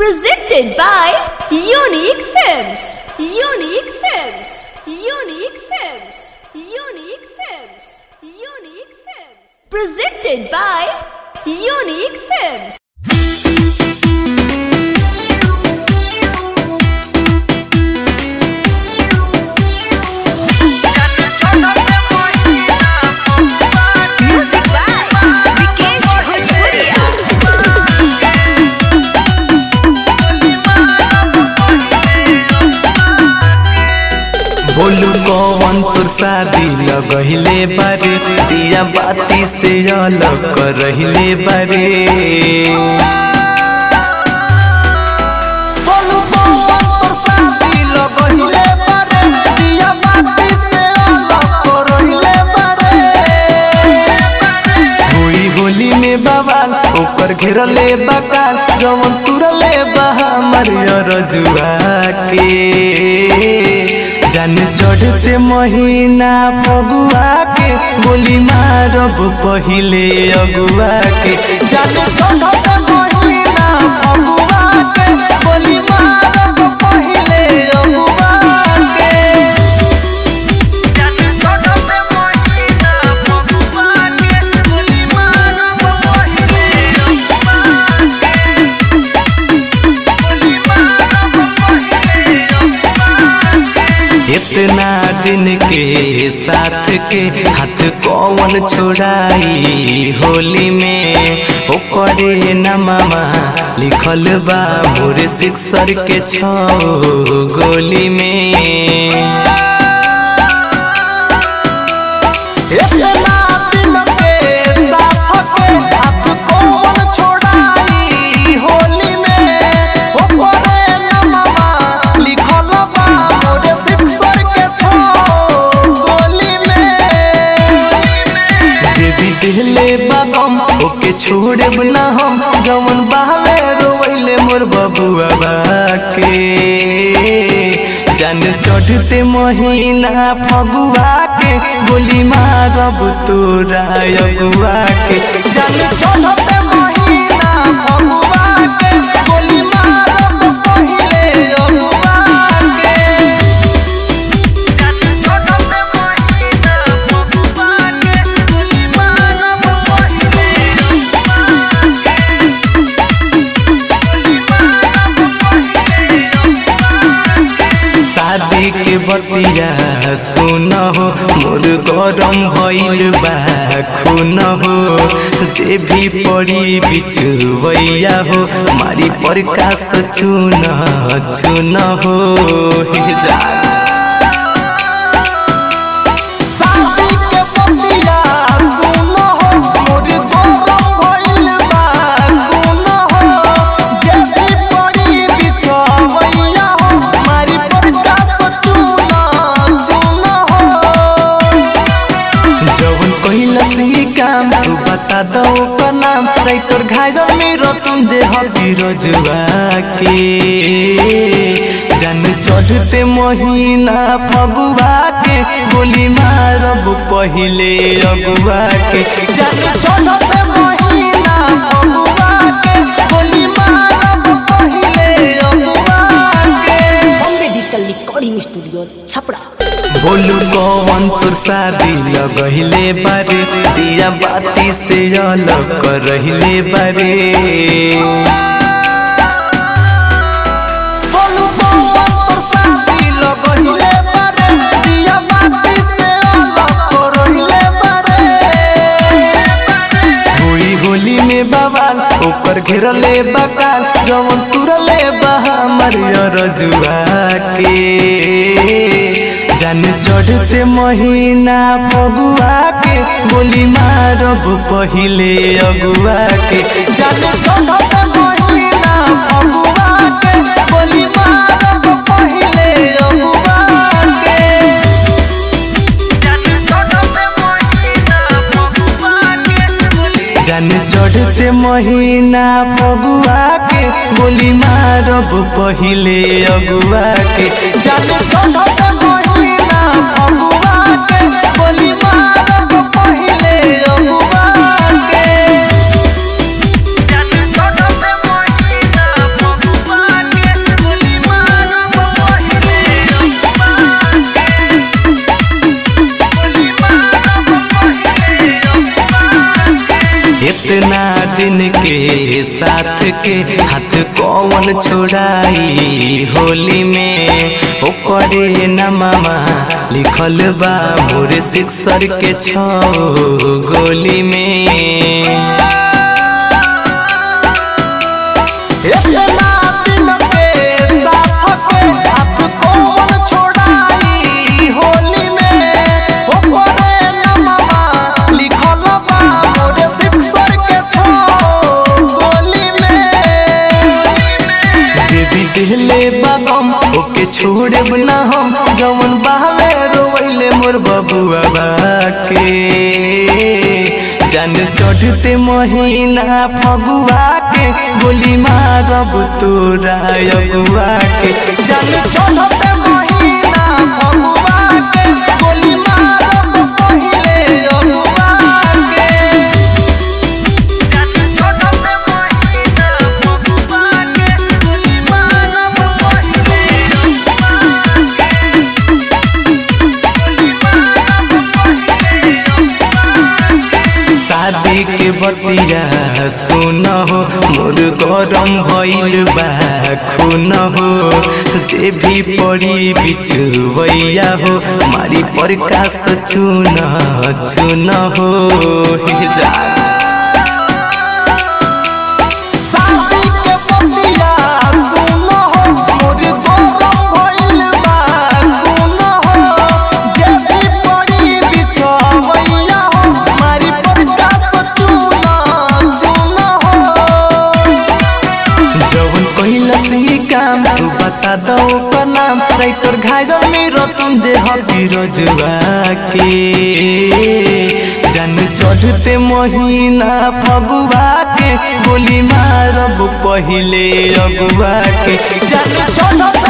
Presented by Unique Films. Unique Films. Unique Films. Unique Films. Unique Films. Presented by Unique Films. Music by Vikesh Bhojpuria. बोलू कौन तोर शादी लगहिले बारे दिया बाती से अलग कर रहिले बारे बोलू कौन तोर शादी लगहिले बारे दिया बाती से अलग कर रहिले बारे हुई होली में बवाल ओकर घेरले बकाल जवन तुरले बहा मरियर जुआ के जान चढ़ते महीना फगुआ के गोली मारब पहिले अगुआ के जान चढ़ते महीना फगुआ के गोली मारब पहिले अगुआ के इतना दिन के साथ के हाथ कौन छोड़ाई होली में ओकरे नममा लिखल बा मोर सिक्सर के छो गोली में इतना दिन के साथ के हाथ कौन छोड़ाई होली में ओकरे नममा लिखल बा मोर सिक्सर के छो गोली में जे भी दिले बागम ओके छोड़े ना हम जवन बहावे रोवैले मोर बबुआ बाके जान चढ़ते महीना फगुआ के गोली मारब तोरा अगुआ के जान चढ़ते महीना फगुआ के गोली मारब पहिले अगुआ के शादी के बतिया सुन हो मोर गरम भइल बा खून हो जे भी पड़ी बिचुवैया हो मारी प्रकाश चुन चुन हो हे जान शादी के बतिया सुन हो मोर गरम भइल बा खून हो जे भी पड़ी बिचुवैया हो मारी प्रकाश चुन चुन हो जवन कहिला सी काम तू बता दो का नाम राइटर घायल मेरो तुम जे हबी रजुआ के जान चढ़ते महीना फगुआ के गोली मारब पहिले अगुआ के जान चढ़ते महीना फगुआ के गोली मारब पहिले अगुआ के Bombay digital recording studio Chhapra बोलू कौन तोर शादी लगहिले बारे दिया बाती से अलग कर रहिले बारे बोलू कौन तोर शादी लगहिले बारे दिया बाती से अलग कर रहिले बारे हुई होली में बवाल ऊपर घेरले बकाल जवन तुरले बहा मरियर जुआ के जान चढ़ते महीना फगुआ के गोली मारब पहिले अगुआ के जान चढ़ते महीना फगुआ के गोली मारब पहिले अगुआ के जान चढ़ते महीना फगुआ के गोली मारब पहिले अगुआ के जान चढ़ते महीना फगुआ के गोली मारब पहिले अगुआ के Thank you. के हाथ कौन छोड़ाई होली में ओकरे नामा लिखल बा मोरे सिक्सर के छो गोली में इतना दिन के साथ के हाथ कौन छोड़ाई होली में ओकरे नमवा लिखल बा मोरे सिक्सर के छो गोली में जे भी दिले बागम ओके छोड़े ना हम जवन बहावे रोवैले मोर बबुआ के जान चढ़ते महीना फगुआ के गोली मारब तोरा अगुआ के जान चढ़ते महीना फगुआ के गोली मारब पहिले अगुआ के जान चढ़ते महीना फगुआ के गोली मारब पहिले शादी के बतिया सुन हो मोर गरम भइल बा खून हो जे भी पड़ी बिचुवैया हो मारी प्रकाश चुन चुन हो हे जान शादी के बतिया सुन हो मोर गरम भइल बा खून हो जे भी पड़ी बिछवैया हो मारी प्रकाश चुन चुन हो जवन कैलस ई काम तू बता दो ओकर नाम राइटर घायल मेरो तुम जे हबी रजुआ के जन चढ़ते महीना फगुआ के गोली मारब पहिले अगुआ के जन चढ़ते